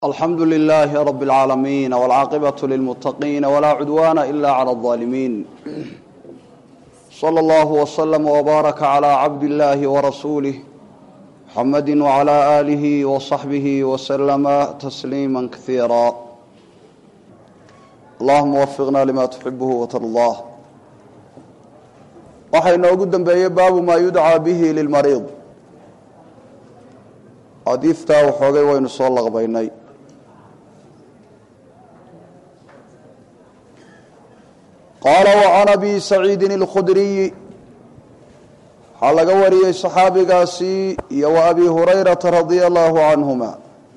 alxamdu lilaahi rab اlcaalamiin wاlcaaqibaة lilmuttaqiin wlaa cudwaana ila clى الظaalimiin slى اllah wslm wbaaraka clى cabd اllahi wrasuulih muxamadi wclى alih wصaxbih wslma tasliima kaiira allahuma wafiqna lima tuxibh wtardah waxaa inoogu dembeeyey baabu maa yudcaa bihi lilmariid xadiidtaa waxoogay waynu soo laqbaynay qaala wacan abi saciidin اlkhudriyi waxaa laga wariyey saxaabigaasi iyo wa abi hurayrata radia allahu canhuma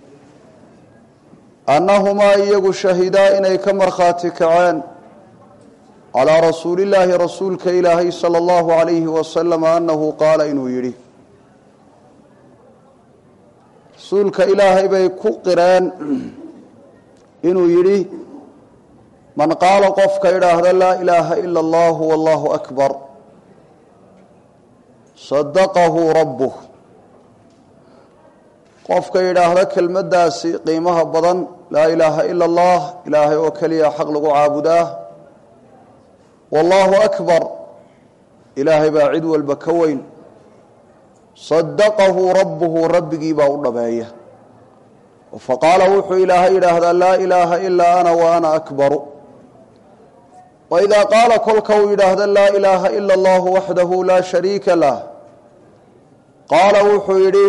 annahumaa iyagu shahidaa inay ka markhaati kaceen calaa rasuuli llaahi rasuulka ilaahay sala allahu alayhi wasalam annahu qaala inuu yidhi rasuulka ilaahay bay ku qireen inuu yidhi man qaala qofka idhaahda laa ilaaha ila allahu wallahu akbar sadaqahu rabbuh qofka yidhaahda kelmaddaasi qiimaha badan laa ilaaha ila allah ilaahay oo keliya xaq lagu caabudaa wallahu akbar ilaahay baa cid walba ka weyn sadaqahu rabbuhu rabbigii baa u dhabeeya faqaala wuxuu ilaahay yidhaahdaa laa ilaaha ilaa ana wa ana akbaru waidaa qaala kolka uu yidhaahda laa ilaaha ila allahu waxdahu laa shariika lah qaala wuxuu yidhi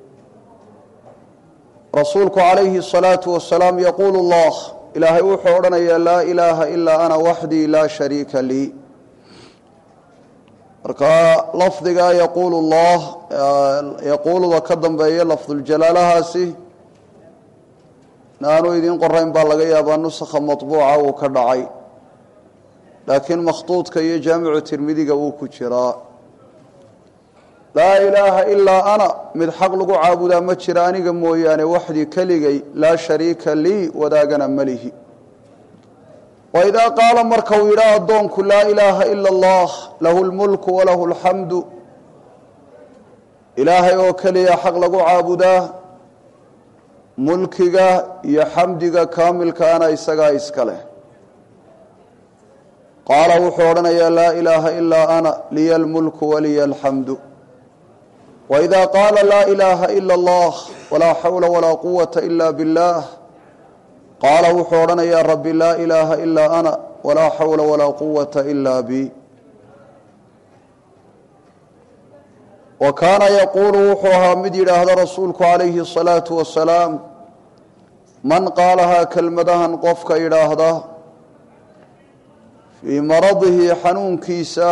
rasuulku calayhi الsalaatu wasalaam yaquulu اllah ilaahay wuxuu odhanayaa laa ilaaha ilaa ana waxdii laa shariika lii marka lafdiga yaquulu llah yaquuluda ka dambeeya lafduljalaalahaasi inaanu idiin qorayn baa laga yaabaa nusakha maطbuuca uu ka dhacay laakiin makhtuudka iyo jaamicu tirmidiga wuu ku jiraa laa ilaaha ilaa ana mid xaq lagu caabudaa ma jira aniga mooyaane waxdii keligay laa shariika lii wadaagana malihi waidaa qaala marka uu yidhaa addoonku laa ilaaha ila allah lahu lmulku walahu alxamdu ilaahay oo keliya xaq lagu caabudaa mulkiga iyo xamdiga kaamilkaana isagaa iska leh qaala wuxuu odhanayaa laa ilaaha ilaa ana liya lmulku waliya alxamdu waidaa qaala laa ilaaha ila allah walaa xawla walaa quwata ila biاllah qaala wuxuu odhanayaa rabbi laa ilaaha ilaa ana walaa xawla walaa quwata ila bi wa kaana yaquulu wuxuu ahaa mid yidhaahda rasuulku calayhi الsalaatu wasalaam man qaalahaa kelmadahan qofka yidhaahda fii maradihi xanuunkiisa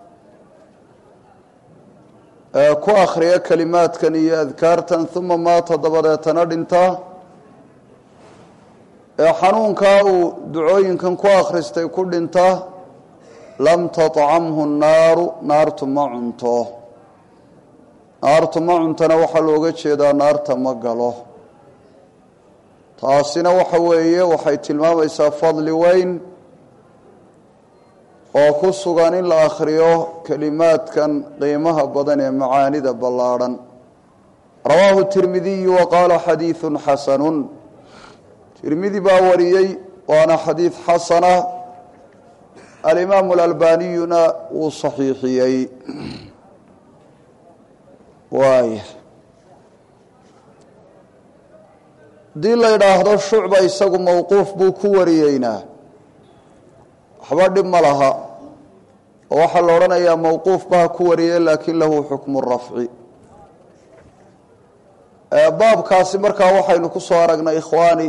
ee ku akhriya kelimaadkan iyo adkaartan uma maata dabadeetana dhinta ee xanuunkaa uu ducooyinkan ku akhristay ku dhinta lam taطcamhu naaru naartu ma cunto naartu ma cuntona waxaa looga jeedaa naarta ma galo taasina waxa weeye waxay tilmaamaysaa fadli weyn oo ku sugan in la akhriyo kelimaadkan qiimaha badan ee macaanida ballaadhan rawaahu tirmidiyu wa qaala xadiidu xasanun tirmidi baa wariyey waana xadiid xasana alimaamu alalbaniyuna wuu saxiixiyey waaya haddii la yidhaahdo shucba isagu mowquuf buu ku wariyeynaa waxba dhib ma laha oo waxaa la odhanayaa mowquuf baha ku wariye laakiin lahu xukmu rafci baabkaasi markaa waxaynu ku soo aragnay ikhwaani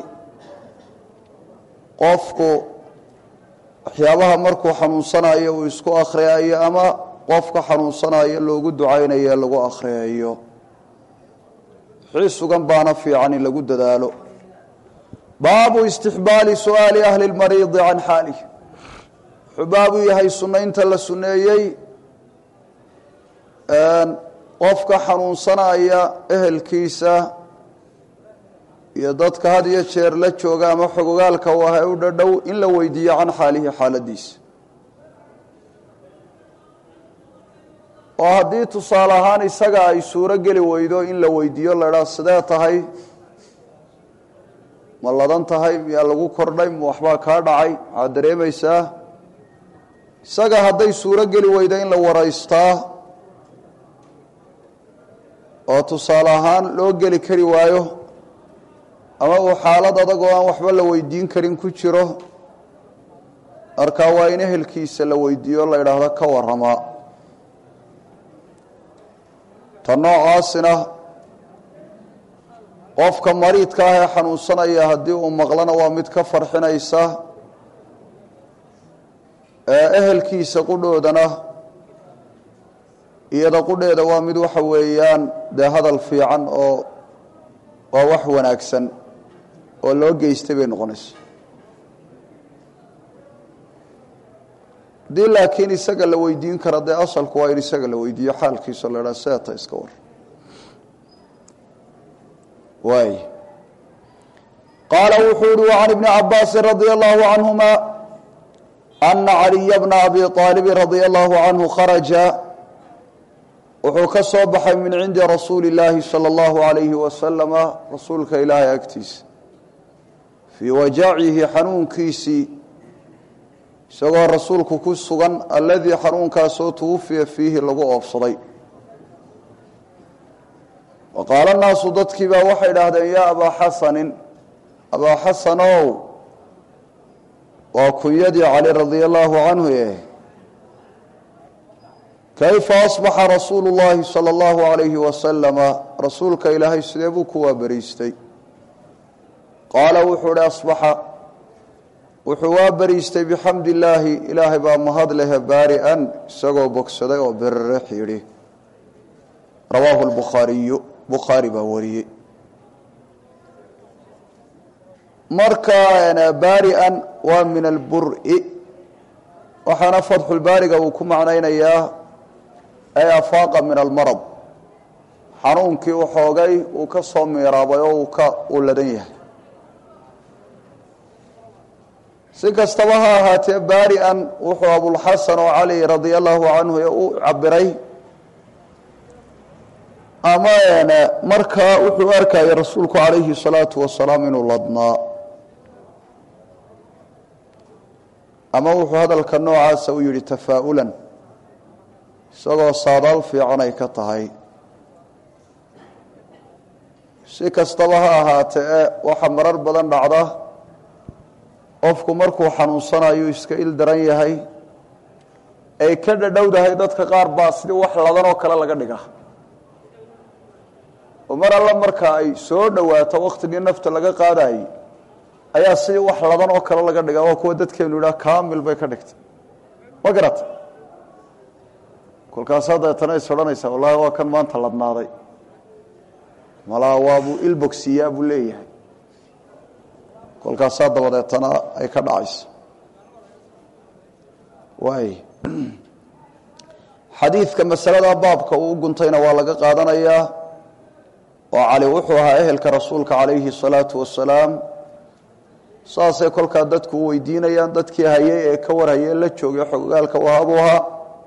qofku waxyaabaha markuu xanuunsanayo uu isku akhriyayo ama qofka xanuunsanayo loogu ducaynayo ee lagu akhriyayo wixii sugan baana fiican in lagu dadaalo baabu istixbaali su'aali ahli اlmariidi can xaalih wuxuu baabu yahay sunaynta la suneeyey qofka xanuunsanaya ehelkiisa iyo dadka had iyo jeer la jooga ama xogogaalka u ah ee u dhadhow in la weydiiyo can xaalihi xaaladiisa oo haddii tusaale ahaan isaga ay suuro geli weydo in la weydiiyo la idhaha sidee tahay ma ladan tahay miyaa lagu kordhay ma waxbaa kaa dhacay maxaad dareemaysaa isaga hadday suuro geli weyda in la waraystaa oo tusaale ahaan loo geli kari waayo ama uu xaalad adag oo aan waxba la weydiin karin ku jiro markaa waa in ehelkiisa la weydiiyo o la idhaahdo ka warramaa ta noocaasina qofka mariidka ah ee xanuunsanaya haddii uu maqlana waa mid ka farxinaysa ee ehelkiisa qudhoodana iyada qudheeda waa mid waxa weeyaan dee hadal fiican oo waa wax wanaagsan oo loo geystay bay noqonaysa haddii laakiin isaga la weydiin kara dee asalku waa in isaga la weydiiyo xaalkiisa la idhaha seeta iska war waay qaala wuxuu yihi وعan iبni cabaasi radي الlahu canهuma أna عaliya bna abi طaalibi radي الlahu canhu kharaja wuxuu ka soo baxay min cindi rasuuli اllaahi salى اllahu عalayhi wasalama rasuulka ilaahay agtiisa fii wajacihi xanuunkiisii isagoo rasuulku ku sugan aladii xanuunkaasoo twufiya fiihi lagu oofsaday wa qaala naasu dadkii baa waxay idhaahdeen yaa abaa xasanin abaa xasanow waa kunyadii cali radia allaahu canhu eh kayfa asbaxa rasuulu llaahi sala allahu alayhi wasalama rasuulka ilaahay sidee buu ku waabariistay qaala wuxuu ihi asbaxa wuxuu waa bariistay bixamdi illaahi ilaahay baa mahad lehe baari-an isagoo bogsaday oo berere xidhi rawaahu lbukhaariyu bukhaari baa wariyey marka baari-an waa min alburi waxaana fatxulbaariga uu ku macnaynayaa ay afaaqa min almarad xanuunkii u xoogay uu ka soo miiraabay oo uu ka uu ladan yahay si kastaba ha ahaatee baari-an wuxuu abulxasan oo cali radia allahu canhu u cabiray ama markaa wuxuu arkayay rasuulku calayhi salaatu wasalaam inuu ladnaa ama wuxuu hadalka noocaasa u yihi tafaa'ulan isagoo saadaal fiican ay ka tahay si kastaba ha ahaatee waxa marar badan dhacda qofku markuu xanuunsanayo iska il daran yahay ay ka dhadhowdahay dadka qaar baa sidii wax ladan oo kale laga dhiga oo mar alla marka ay soo dhowaato waktigii nafta laga qaadayey ayaa sidii wax ladan oo kale laga dhigaa waa kuwa dadkeenu yidhaha kamil bay ka dhigtay ma garata kolkaasaa dabeetana is odhanaysaa wallaahi waa kan maanta ladnaaday malaa waabuu ilbogsiyaa buu leeyahay kolkaasaa dabadeetana ay ka dhacayso waay xadiidka masalada baabka uu u guntayna waa laga qaadanayaa oo cali wuxuu ahaa ehelka rasuulka calayhi salaatu wasalaam saasay kolkaa dadku u weydiinayaan dadkii hayay ee ka warhayay la joogay xogogaalka wahaabuu ahaa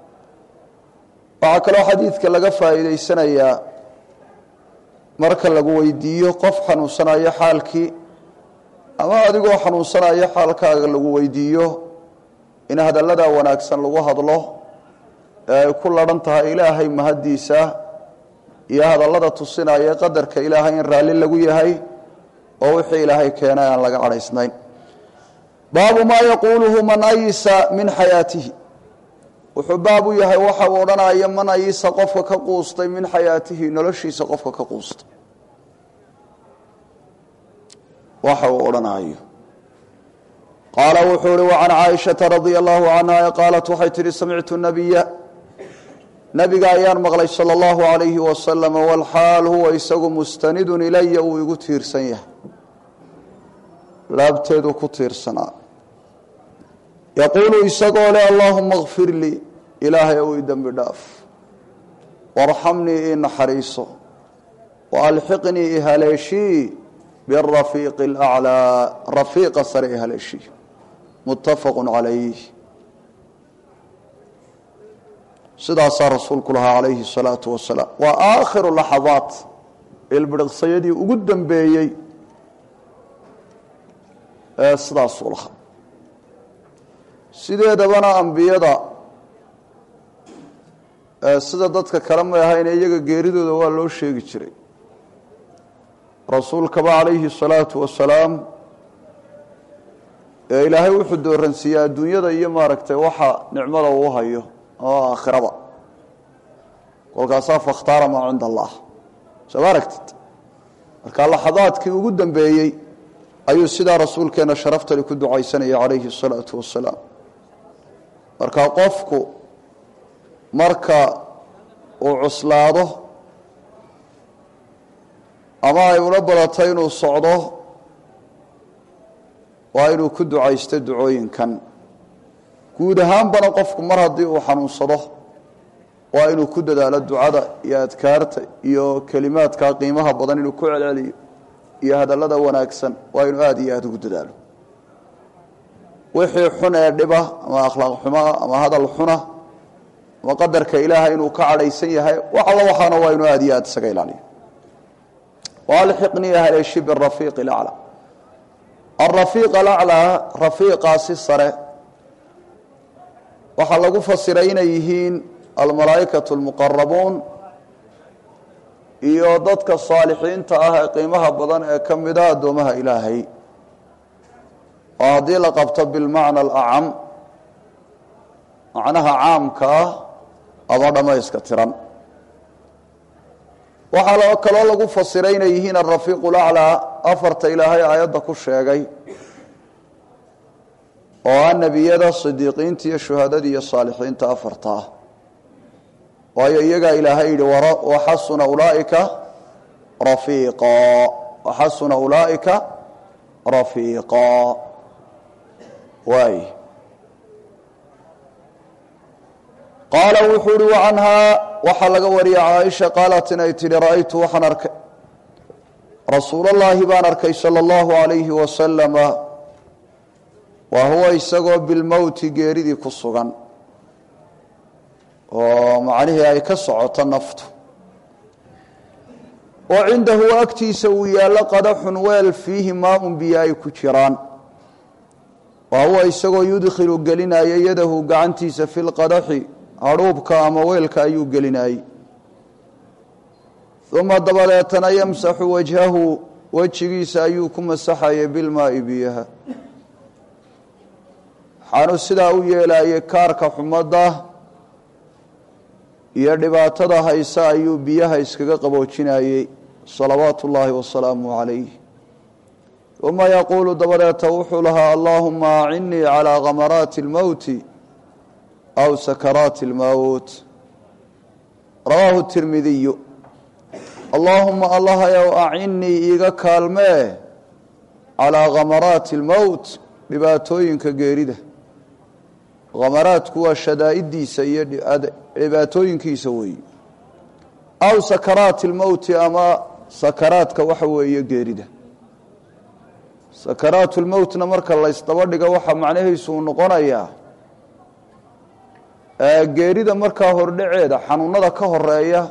waxaa kaloo xadiidka laga faa'iidaysanayaa marka lagu weydiiyo qof xanuunsanayo xaalkii ama adigoo xanuunsanayo xaalkaaga lagu weydiiyo in hadallada wanaagsan lagu hadlo ee ay ku ladhan tahay ilaahay mahaddiisa iyo hadallada tusinaya qadarka ilaahay in raalli lagu yahay oo wixii ilaahay keenay aan laga cadhaysnayn baabu maa yaquuluhu man ayisa min xayaatihi wuxuu baab u yahay waxa uu odhanaya man ayisa qofka ka quustay min xayaatihi noloshiisa qofka ka quustay waxa uu odhanayo qaala wuxuu uhi wacan caaishata radia allahu canha qaalat waxay tihi samictu nabiya nabiga ayaan maqlay sala allahu alayhi wasalam walxaal huwa isagu mustanidun ilaya uu igu tiirsan yahay laabteedu ku tiirsanaa yaquulu isagoo leh allaahuma kfir lii ilaahay ow i dembi dhaaf warxamnii ii naxariiso waalxiqnii ihaleeshii birafiiqi alaclaa rafiiqa sare ihaleeshii muttafaqu calayh sidaasaa rasuulku lahaa calayhi salaatu wasalaam waa aakhiru laxadaat ilbiriqsayadii ugu dambeeyey sidaasuu lahaa sideedabana ambiyada sida dadka kale may ahayne iyaga geeridooda waa loo sheegi jiray rasuulkaba calayhi الsalaatu wasalaam ee ilaahay wuxuu dooransiiyey adduunyada iyo maaragtay waxa nicmada uu hayo oo aakhiraba kolkaasaa fakhtaara maa cinda allah soo ma aragtid marka laxadaadkii ugu dambeeyey ayuu sidaa rasuulkeena sharaftani ku ducaysanaya calayhi الsalaatu wasalaam marka qofku marka uu cuslaado ama ay ula badato inuu socdo waa inuu ku ducaysto ducooyinkan guud ahaanbana qofku mar haddii uu xanuunsado waa inuu ku dadaalo ducada iyo adkaarta iyo kelimaadka qiimaha badan inuu ku celceliyo iyo hadallada wanaagsan waa inuu aada iyo aada ugu dadaalo wixii xun ee dhiba ama akhlaaq xumaa ama hadal xuna ama qadarka ilaahay inuu ka cadhaysan yahay wax alla waxaana waa inuu aada iyo aada isaga ilaaliyo walxiqnii haleeshi birafiiq alaclaa alrafiiq alaclaa rafiiqaasi sare waxaa lagu fasiray inay yihiin almalaa'ikatu almuqarabuun iyo dadka saalixiinta ah ee qiimaha badan ee ka mida addoomaha ilaahay oo haddii la qabto bilmacna alacam macnaha caamka ah ama dhammayska tiran waxaa kaloo lagu fasiray inay yihiin alrafiiqu laclaa afarta ilaahay aayadda ku sheegay oo ah nebiyada sidiiqiinta iyo shuhadada iyo saalixiinta afarta ah waayo iyagaa ilaahay yidhi waxasuna ulaaika rafiiqa waxasuna ulaa'ika rafiiqa waay qaala wuxuu uhi wacanhaa waxaa laga wariyay caaisha qaalat inay tidhi ra'aytu waxaan arkay rasuulallaahi baan arkay sala allahu alayhi wasalama wa huwa isagoo bilmowti geeridii ku sugan oo macnihii ay ka socoto naftu oo cindahu agtiisa uu yaallo qadaxun weel fiihi maa-un biyo ay ku jiraan wa huwa isagoo yudkhilu gelinaya yadahu gacantiisa fi lqadaxi hadhuubka ama weelka ayuu gelinayey uma dabadeetana yamsaxu wajhahu wejigiisa ayuu ku masaxayay bilmaa'i biyaha waxaanu sidaa u yeelayay kaarka xumadda iyo dhibaatada haysa ayuu biyaha iskaga qaboojinayey salawaatu ullaahi wasalaamu calayh uma yaquulu dabadeeta wuxuu lahaa allaahuma acinnii calaa khamaraati اlmowti aw sakaraati اlmowt rawaahu tirmidiyu allaahuma allahayow acinnii iiga kaalmee calaa khamaraati اlmowt dhibaatooyinka geerida khamaraadku waa shadaa'iddiisa iyo dhibaatooyinkiisa weeye aw sakaraati اlmowti ama sakaraadka waxa weeye geerida sakaraatu lmowtna marka laysdaba dhigo waxaa macnahiisu uu noqonayaa geerida markaa hordhaceeda xanuunada ka horeeya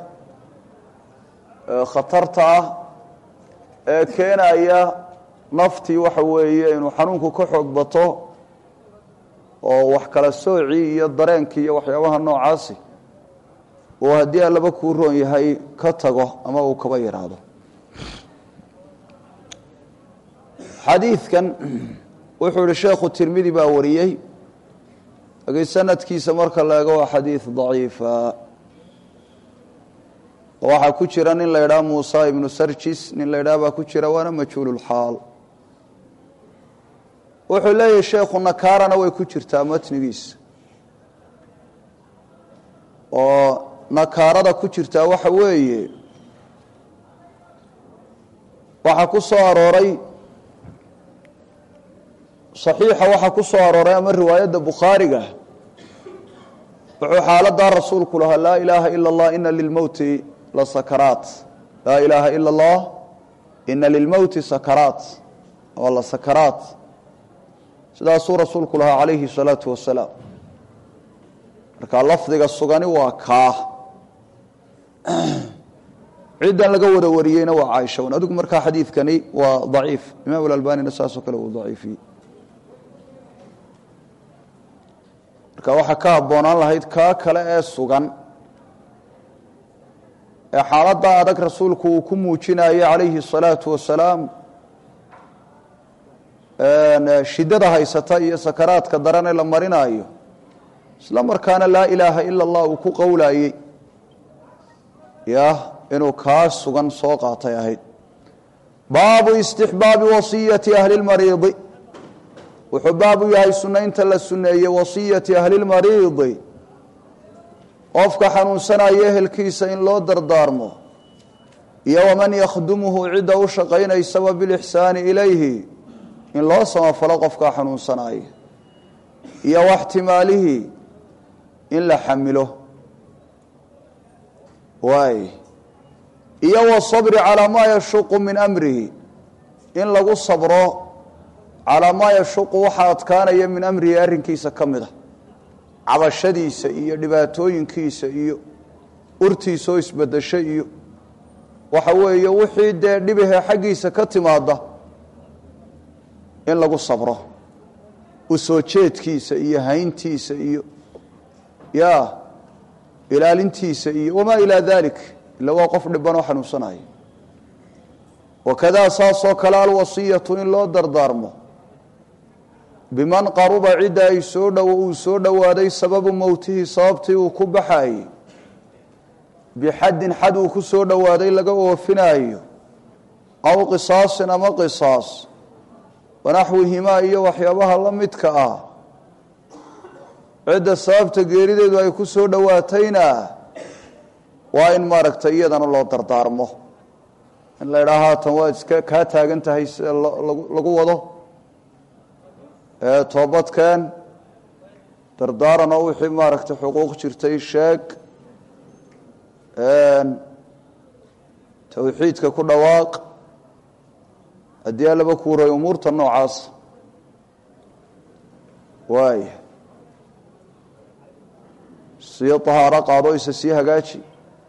khatarta ah ee keenaya naftii waxa weeye inuu xanuunku ka xoog bato oo wax kala soocii iyo dareenkii iyo waxyaabaha noocaasi oo haddii allaba kuu roon yahay ka tago ama uu kaba yidhaahdo xadiidkan wuxuu ihi sheekhu tirmidi baa wariyey laakiin sanadkiisa marka la eego waa xadiid daciifa waxaa ku jira nin la ydhaha muusa ibnu sarjis nin la ydhaha baa ku jira waana majhuululxaal wuxuu leeyahay sheekhu nakaarana way ku jirtaa matnigiisa oo nakaarada ku jirtaa waxa weeye waxaa ku soo arooray صaxiixa waxaa ku soo arooray ama riwaayadda bukhaariga wuxuu xaaladaa rasuulku lahaa laa ilaaha ila اllah ina lilmowti la sakaraat laa ilaaha ila اllah ina lilmowti sakaraat oo la sakaraat sidaasuu rasuulku lahaa calayhi الsalaatu wasalaam marka lafdiga sugani waa kaa ciddan laga wada wariyeyna waa caaisha un adigu markaa xadiidkani waa daciif imaam alalbanina saasoo kale uu daciifiyey marka waxaa ka habboonaan lahayd kaa kale ee sugan ee xaaladda adag rasuulku uu ku muujinayo calayhi الsalaatu wasalaam shiddada haysata iyo sakaraadka darane la marinaayo isla markaana laa ilaaha ila اllah uu ku qowlayey ya inuu kaa sugan soo qaatay ahayd baabu istixbaabi wasiyati ahli اlmariidi wuxuu baab u yahay sunaynta la suneeyey wasiyati ahli اlmariidi qofka xanuunsanaya ehelkiisa in loo dardaarmo iyo waman yakhdumuhu cidda u shaqaynaysaba bilixsaani ilayhi in loo samafalo qofkaa xanuunsanaya iyo waxtimaalihi in la xamilo waay iyo wasabri calaa maa yashuqu min amrihi in lagu sabro calaa maa yashuqu waxa adkaanaya min amrihi arrinkiisa ka mid a cabashadiisa iyo dhibaatooyinkiisa iyo urtiisa oo isbedesho iyo waxa weeye wixii dee dhibahee xaggiisa ka timaada in lagu sabro u soo jeedkiisa iyo hayntiisa iyo ya ilaalintiisa iyo wamaa ilaa dalik ila waa qof dhiban oo xanuunsanaya wakadaa saasoo kale alwasiyatu in loo dardaarmo biman qaruba cidda ay soo dhow uu soo dhowaaday sababu mowtihi sababtii uu ku baxayey bixaddin xad uu ku soo dhowaaday laga oofinaayo aw qisaasin ama qisaas wanaxwihimaa iyo waxyaabaha la midka ah cidda sababta geerideedu ay ku soo dhowaatayna waa in maaragtay iyadana loo dardaarmo in la idhaa haatan waad iska kaa taagan tahay sida lagu wado toobadkeen dardaaran oo wixii maaragtay xuquuq jirtay sheeg towxiidka ku dhawaaq haddii allaba kuuray umuurta noocaas waaya sii tahaaro qaado isa sii hagaaji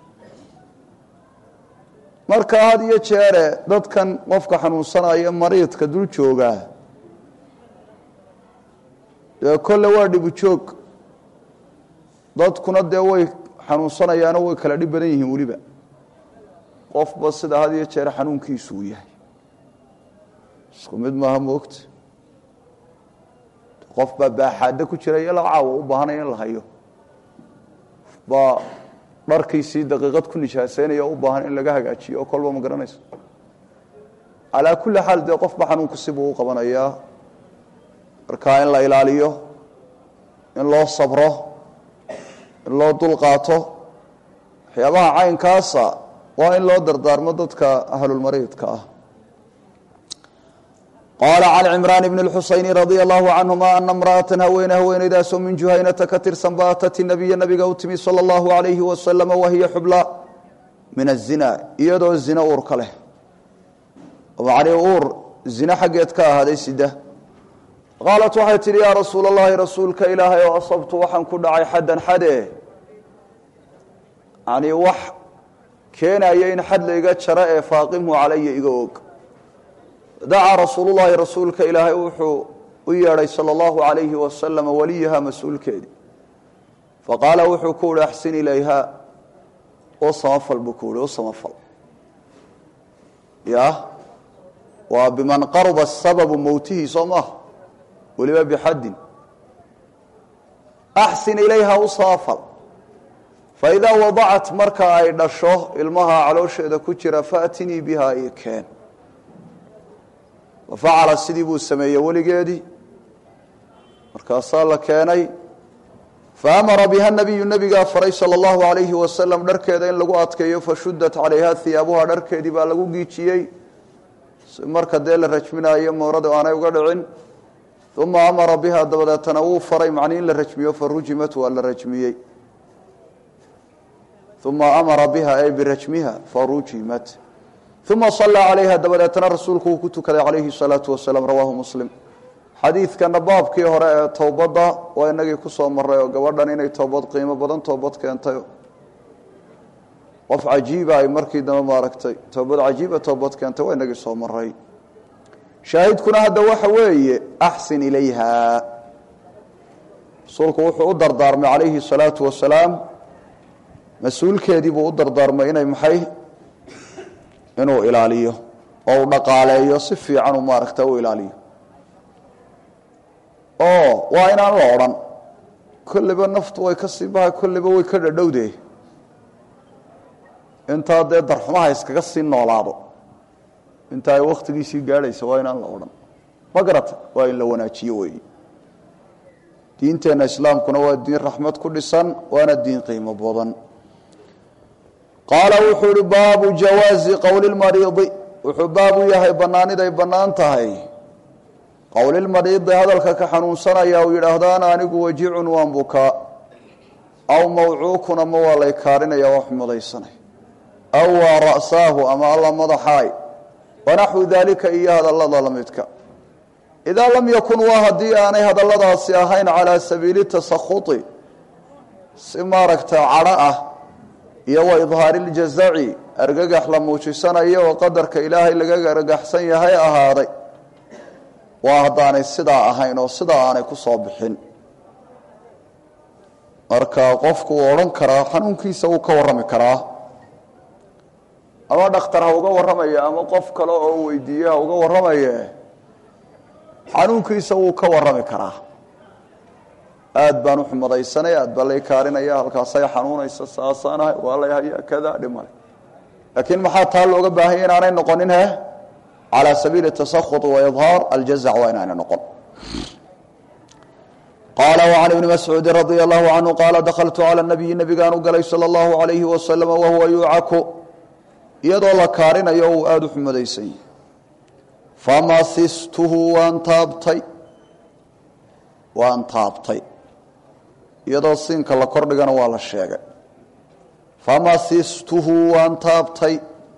marka had iyo jeere dadkan qofka xanuunsanaya mariidka dul joogaa dee kolle waa dhibu joog dadkuna dee way xanuunsanayaano way kala dhib badan yihiin weliba qofba sida had iyo jeer xanuunkiisu uu yahay isku mid maaha moogta qof baa baaxaaddo ku jira iyo la caawa u baahanaya in la hayo baa dharkiisii daqiiqad ku nijaaseynaya o u baahan in laga hagaajiyo oo kolba ma garanayso calaa kulli xaal dee qofba xanuunku sibuu u qabanayaa markaa in la ilaaliyo in loo sabro in loo dulqaato waxyaabaha caynkaasa waa in loo dardaarmo dadka ahlulmariidka ah qaala can cimraan bni اlxusayni radia allahu canhuma ana imra'atan haweene haweeneydaasoo min juhaynata ka tirsan ba atati nabiya nabiga u timi sala allahu alayhi wasalama wahiya xubla min azina iyadoo zina uur ka leh macnii uur zine xaggeed ka ahaaday sida qaalat waxay tidhi yaa rasuul allahi rasuulka ilaahay oo asabtu waxaan ku dhacay xaddan xade yani wax keenaya in xad layga jaro ee faaqimhu calaya iga og dacaa rasuulu llahi rasuulka ilaahay wuxuu u yeedhay sala allahu alayhi wasalama waliyaha mas-uulkeedii faqaala wuxuu ku uhi axsin ilayha oo samafal buu ku uhi u samafal ya waa biman qaruba sababu mowtihi soo maaha weliba bixaddin axsin ilayha u samafal faidaa wadacat marka ay dhasho ilmaha caloosheeda ku jira faatinii biha i keen wafacala sidii buu sameeyey weligeedii markaasaa la keenay faamara biha nabiyu nabigaa faray sala allahu alayhi wasalam dharkeeda in lagu adkeeyo fashudat calayha hiyaabuha dharkeedii baa lagu giijiyey si marka dee la rajminaayo moorada aanay uga dhicin uma amara biha dabadeetana wuu faray macnii in la rajmiyo farujimat waa la rajmiyey uma amara biha ay birajmiha farujimat uma salaa calayha dabadeetana rasuulku uu ku tukaday calayhi salaatu wasalaam rawaahu muslim xadiidkana baabkii hore ee towbadda waa inagii kusoo maray oo gabadhan inay toobad qiimo badan toobad keentay qof cajiiba ay markii dambe maaragtay toobad cajiiba toobad keentay waa inagii soo maray shaahidkuna hadda waxa weeye axsin ilayha rasuulku wuxuu u dardaarmay calayhi salaatu wasalaam mas-uulkeedii buu u dardaarmay inay maxay inuu ilaaliyo oo uu dhaqaaleeyo si fiican uu maaragta u ilaaliyo oo waa inaan la odhan kolliba naftu way ka sii bahay kolliba way ka dhadhowdee intaa dee darxumaha iskaga sii noolaado inta ay wakhtigiisii gaadhaysa waa inaan la odhan ma garata waa in la wanaajiyo weeye diinteenna islaamkuna waa diin raxmad ku dhisan waana diin qiimo badan qaala wuxuu uhi baabu jawaazi qowli lmariidi wuxuu baabu yahay bannaaniday bannaan tahay qowlilmariidi hadalka ka xanuunsanaya uu yidhaahdaan anigu wajicun waan bukaa aw mawcuukun ama waa lay kaarinaya waa xumudaysanay aw waa ra'saahu ama alla madaxaay wanaxwu daalika iyo hadallada la midka idaa lam yakun waa haddii aanay hadalladaasi ahayn calaa sabiili tasakhuti si maaragta cadho ah iyo wa idhaari ljazaci argagax la muujisanayo oo qadarka ilaahay laga argagaxsan yahay ahaaday waa haddaanay sidaa ahayn oo sidaa aanay ku soo bixin marka qofku uu odhan karaa xanuunkiisa wuu ka warrami karaa ama dhakhtar ha uga warramaya ama qof kale oo weydiiye ha uga warramaye xanuunkiisa wuu ka warrami karaa aad baan u xumadaysanay aad baa lay kaarinaya halkaasay xanuunaysa saasaanahay waa lay hayaa kada dhimale laakiin maxaa taa looga baahanya inaanay noqonin he calى sabiili tasakhut waidhaar aljazac waa inaana noqon qaala وcan ibni mascuudi radia allahu canhu qaala dakhaltu calى nabiyi nabigaan u galay salى اllahu alayhi wasalama wahuwa yuucaku iyadoo la kaarinayo uu aada u xumadaysan yahy famasistuhu waan taabtay waan taabtay iyadoo siinka la kordhigana waa la sheegay famasistuhu waan taabtay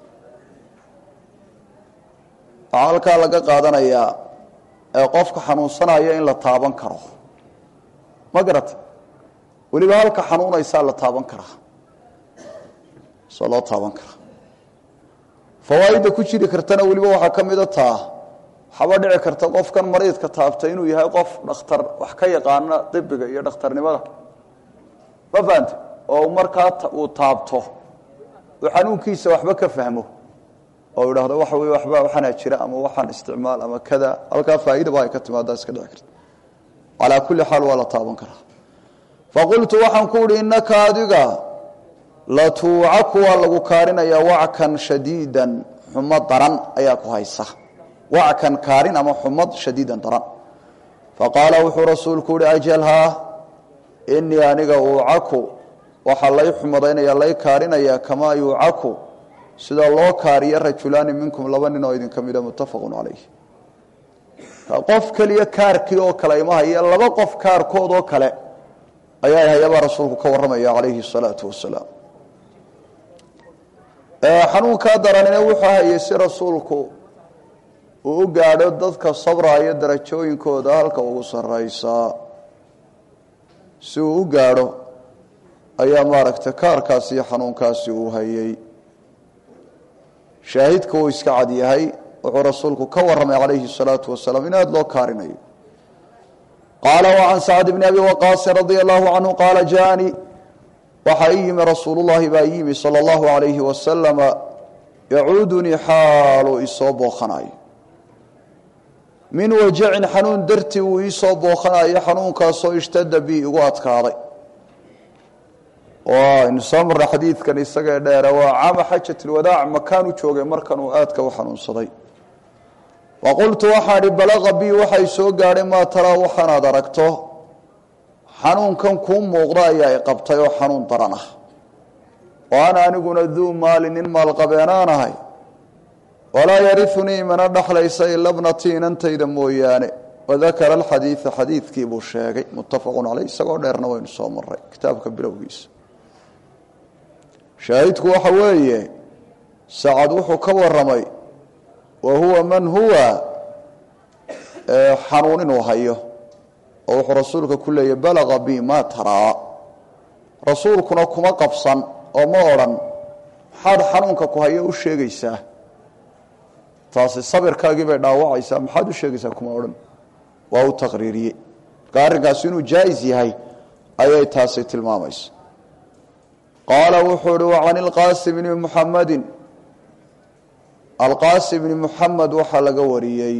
waxaa halkaa laga qaadanayaa ee qofka xanuunsanaya in la taaban karo ma garata weliba halka xanuunaysaa la taaban karaa soo loo taaban karaa fawaaidda ku jiri kartana weliba waxaa ka mida taa waxaaba dhici karta qofkan mariidka taabtay inuu yahay qof dhakhtar wax ka yaqaana dibiga iyo dhakhtarnimada ma fahante oo markaa uu taabto uu xanuunkiisa waxba ka fahmo oo idhaahdo waxa wey waxba waxaana jira ama waxaan isticmaal ama kada halkaa faa'iidaba ay ka timaada iska dhici karta calaa kulli xaal waa la taaban karaa faqultu waxaan ku uhi innaka adiga latuucaku waa lagu kaarinayaa wackan shadiidan xumad daran ayaa ku haysa wackan kaarin ama xumad shadiidan daran faqaala wuxuu rasuulku uhi ajalhaa inii aniga uucaku waxaa lay xumadaynaya lay kaarinayaa kamaa yuucaku sida loo kaariyo rajulaani minkum laba nin oo idinka mida muttafaqun calayh qof keliya kaarkii oo kale ima haya laba qof kaarkood oo kale ayaa hayabaa rasuulku ka warramaya calayhi salaatu wasalaam xanuunkaa daranina wuxuu hayay si rasuulku uu u gaadho dadka sabraayo darajooyinkooda halka ugu sarraysaa si uu u gaadho ayaa maaragtay kaarkaasi iyo xanuunkaasi uu hayay shaahidka uu iska cad yahay wuxuu rasuulku ka warramay calayhi الsalaatu wasalaam in aada loo kaarinayo qaala وcan sacd bni abi waqaasin radia allahu canhu qaala jaanii waxaa ii yimi rasuulu llahi baa ii yimi salى اllahu alayhi wasalama yacuudunii xaaluu isoo bookhanayo min wajacin xanuun dartii uu iisoo bookhanayo xanuunkaasoo ishtada bi igu adkaaday aynu soo marray xadiidkan isagee dheere waa caama xajat lwadaac makaanu joogay markan uu aadka u xanuunsaday wa qultu waxaan ihi balaqa bi waxay soo gaadhay maa taraa waxaanaad aragto xanuunkan kuu muuqda ayaa i qabtay oo xanuun daran ah wa ana aniguna duu maali nin maalqabeenaanahay walaa yariunii mana dhexlaysa ila bnatii inantayda mooyaane wadakara alxadiida xadiidkii buu sheegay muttafaqun caleyh isagoo dheerna waynu soo maray kitaabka bilowgiisa shaahidku waxa weeye sacad wuxuu ka waramay wa huwa man huwa xanuun inuu hayo oo wuxuu rasuulka ku leeyay balaqa bi ma taraa rasuulkuna kuma qabsan oo ma odhan maxaad xanuunka ku hayo u sheegaysaa taasi sabirkaagii bay dhaawacaysaa maxaad u sheegaysaa kuma odhan waa u taqriiriye marka arrinkaasi inuu jaa-is yahay ayay taasi tilmaamaysa qaala wuxuu uhi wa can ilqaasim bni muxamedin alqaasim bni muxamed waxaa laga wariyey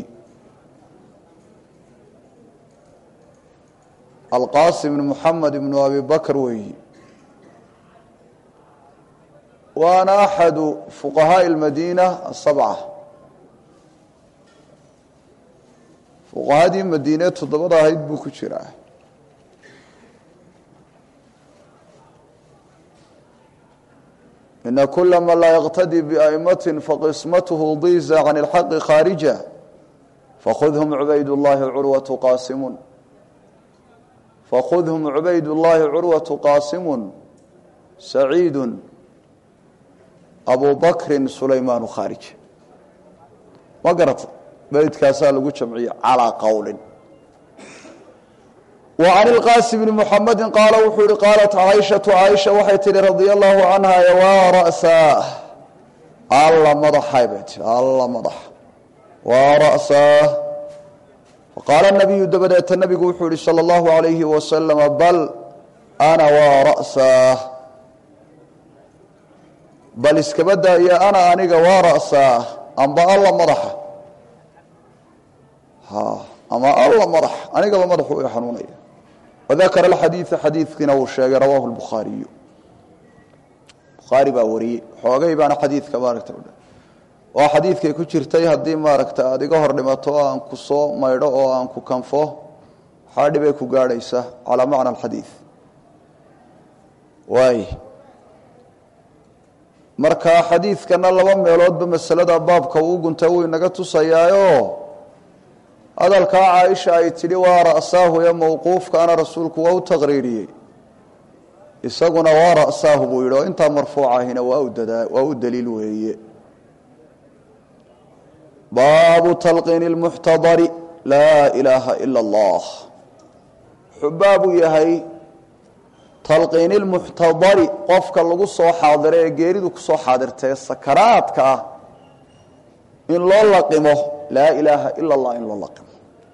alqaasim bni muxamed ibnu abi bakr weeyi waana axadu fuqahaaءi اlmadiina asabca fuqahadii madiine toddobada ahayd buu ku jiraa ina kula man laa yqtadii biaimati faqismathu diza can اlxaqi khaarija fakhudhm cubayd اllahi curwatu qaasimun fakhudhm cubayd اllahi curwatu qaasimu saciidu abu bakrin sulaymaanu khaarij ma garata beydkaasaa lagu jamciye calaa qowlin wa can ilqaasim bni muxamedi qaala wuxuu yihi qaalat caaishatu caaisha waxay tihi radia allahu canha waa ra'saa alla madaxay bay tii alla madax waa ra'saa faqaala nabiyu dabadeeta nabigu wuxuu yihi sala allahu alayhi wasalama bal ana waa ra'saa bal iskaba daaya ana aniga waa ra'saa amba alla madaxa ama alla madax anigaba madaxu i xanuunaya wadakara alxadiida xadiidkiina uu sheegay rawaahu lbukhaariyu bukhaari baa wariyey xoogay baana xadiidka maaragta oo xadiidkay ku jirtay haddii maaragta aada iga hor dhimato oo aan ku soo maydho oo aan ku kanfo waxaa dhibay ku gaadhaysa calaa macna alxadiid waay marka xadiidkana laba meeloodba masalada baabka uu gunta wuu inaga tusayaayo hadalkaa caaisha ay tidhi waa ra'saahu ee mawquufkaana rasuulku waa u taqriiriyey isaguna waa ra'saahu buu yidhi oo intaa marfuucahina waa udadaa waa u daliil weeye baabu talqiini lmuxtadari laa ilaaha ila allah wuxuu baabuu yahay talqiini lmuxtadari qofka lagu soo xaadiro ee geeridu kusoo xaadirtae sakaraadka ah in loo laqimo laa ilaaha ila allah in loo laqimo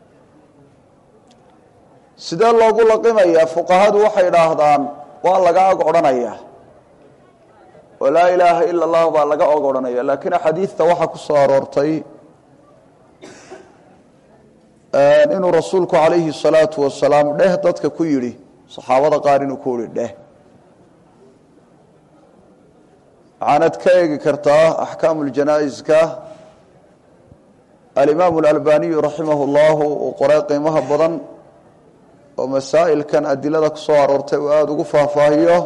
sidee loogu laqimayaa fuqahadu waxay idhaahdaan waa laga ag odhanayaa oo laa ilaaha ila allah baa laga og odhanaya laakiin axaadiidta waxaa ku soo aroortay inuu rasuulku calayhi salaatu wasalaam dheh dadka ku yidhi saxaabada qaar inuu ku yihi dheh waxaanad ka eegi kartaa axkaamu ljanaa'iska alimaamu alalbaniyu raximah llahu uu qoray qiimaha badan oo masaa'ilkan adilada ku soo aroortay uu aada ugu faahfaahiyo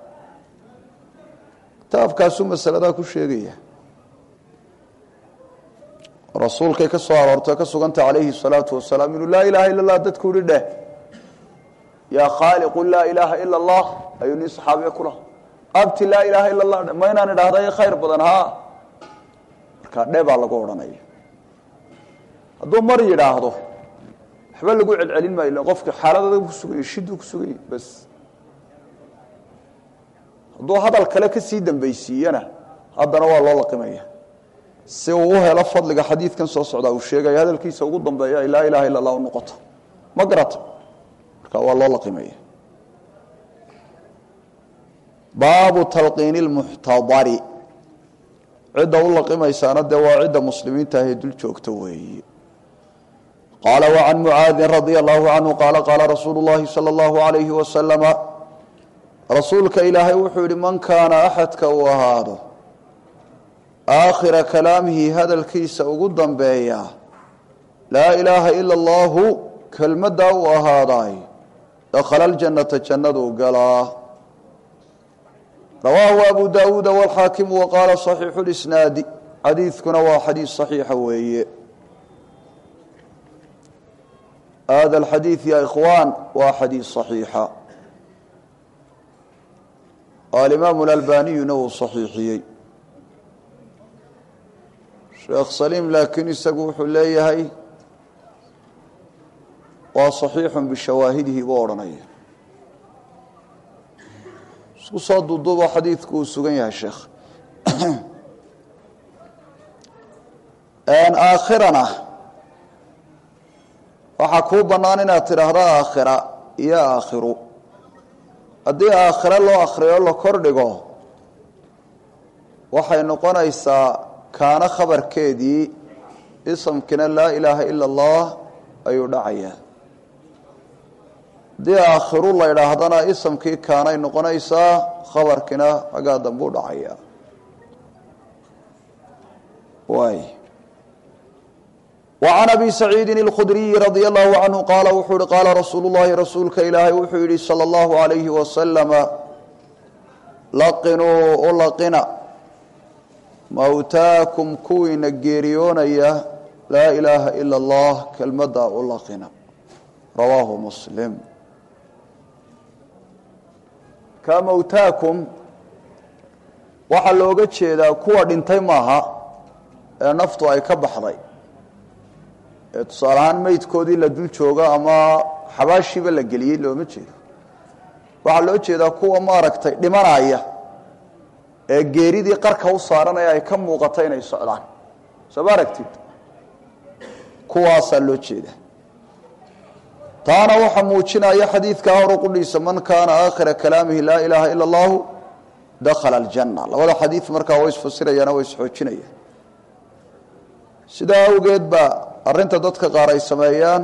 kitaabkaasuu masaladaa ku sheegaya rasuulkay ka soo aroortay ka suganta calayhi salaatu wasalaam inuu laa ilaha illa allah dadku yihi dheh yaa khaaliqu laa ilaaha ila allah ayuu nin saxaabiya ku laha abti laa ilaaha ila allah ma inaan idhahda khayr badan haa markaa dhe baa lagu odhanaya hadduu mar yidhaahdo waxba lagu celcelin maayo ila qofka xaaladada ku suganya shiduu ku suganya bas hadduu hadal kale ka sii dambaysiiyana haddana waa loo laqimaya si uu u helo fadliga xadiidkan soo socdaa uu sheegaya hadalkiisa ugu dambeeya ay laa ilaha illa allah u noqoto ma garata marka waa loo laqimaya baabu talqiini lmuxtadari cidda u laqimaysaana dee waa cidda muslimiinta ahee dul joogta weeye qaala wacan mucaadin radia allahu canhu qaala qaala rasuulu llahi sala allahu alayhi wasalama rasuulka ilaahay wuxuu yihi man kaana axadka uu ahaado aakhira kalaamihi hadalkiisa ugu dambeeya laa ilaaha ila allahu kelmaddaa uu ahaaday dakhala ljannata jannaduu galaa rawaahu abu daawuuda walxaakimu wa qaala saxiixu lisnaadi xadiidkuna waa xadiis saxiixa weeye hada alxadiid ya ikhwaan waa xadiis saxiixa alimaamu alalbaniyuna uu saxiixiyey sheekh saliim laakiin isagu wuxuu leeyahay waa saxiixun bishawaahidihi buu odhanaya isku soo duuduubo xadiidku uu sugan yahay sheekh aakhirana waxaa waxaa kuu bannaan inaad tidhaahdo aakhira iyo aakhiru haddii aakhire loo akhriyo la kordhigo waxay noqonaysaa kaana khabarkeedii isamkina laa ilaaha ila allah ayuu dhacayaa haddii aakhiru la ydhaahdana isamkii kaanay noqonaysaa khabarkina xaggaa dambe u dhacayaa waay وعn أbي سacيidi الkhdriyi radي الlahu عanهu qaala wuxuu hi qaala rasuulu الlahi rasuulka ilaahay wuxuu yihi slى الlahu عalayhi waslama laqinuu u laqina mawtaakum kuwiina geeriyoonaya laa ilaaha ilا اllah kelmaddaa u laqina rawaahu muslim ka mawtaakum waxaa looga jeedaa kuwa dhintay maaha ee naftu ay ka baxday ee tusaale ahaan meydkoodii la dul joogo ama xabaashiiba la geliyey looma jeedo waxaa loo jeedaa kuwa maaragtay dhimanaya ee geeridii qarka u saaranaya ay ka muuqato inay socdaan soo ma aragtid kuwaasaa loo jeeda taana waxaa muujinaya xadiidkaa hor qudhiisa man kaana aakhira kalaamihi laa ilaaha ila allahu dakhala aljanna labada xadiid markaa way isfasirayaan way isxoojinayaan sidaa awgeed baa arrinta dadka qaar ay sameeyaan